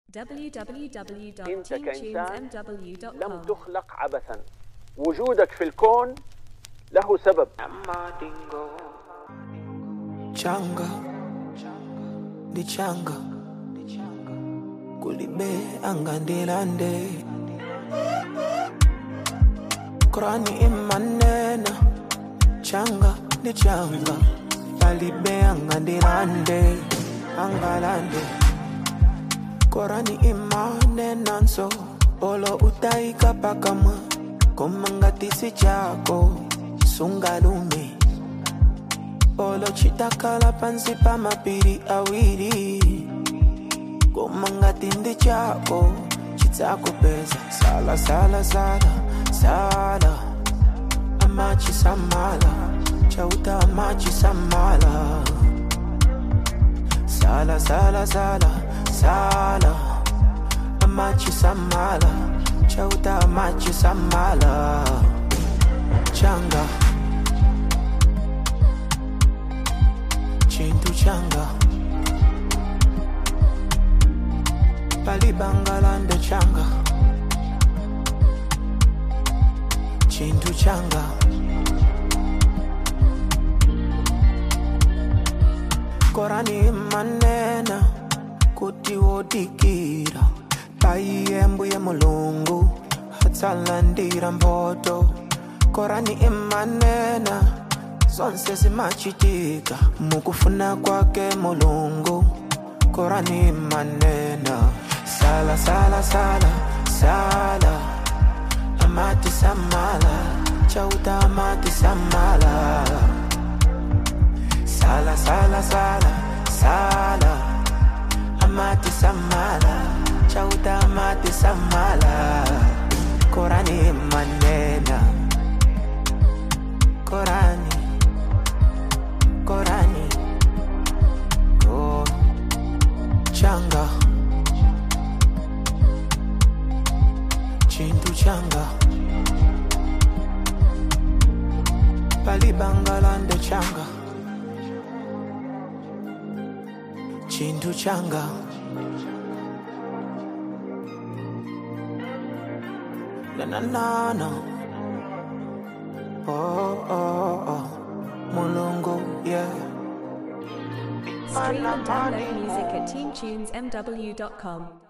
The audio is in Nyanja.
انت كإنسان لم www.teamtunesmw.com تخلق عبثا وجودك في الكون له سبب changa ndi changa kulibe angandilande korani imanena changa ndi changa palibe angandilande angalande korani imanenanso olo utaika pakamwa komangatisi chako sungalume Olo chitakala pansi pa mapiri awiri Kumangatindi chako chitakupeza Sala sala sala sala Amachi samala Chauta amachi samala Sala sala sala sala Amachi samala Chauta amachi samala Changa chintu changa palibangalande changa chintu changa korani manena kuti wodikira paiyembuye mulungu atsalandira mboto korani imanena zonse zimachitika mukufuna kwake mulungu korani manena sala sala sala sala amati samala chauta amati samala sala sala sala sala amati samala chauta amati samala korani manena korani korani ko changa chintu changa palibangalande changa chintu changa na na na na oh oh oh mulungu yeah Stream and download music at teamtunesmw.com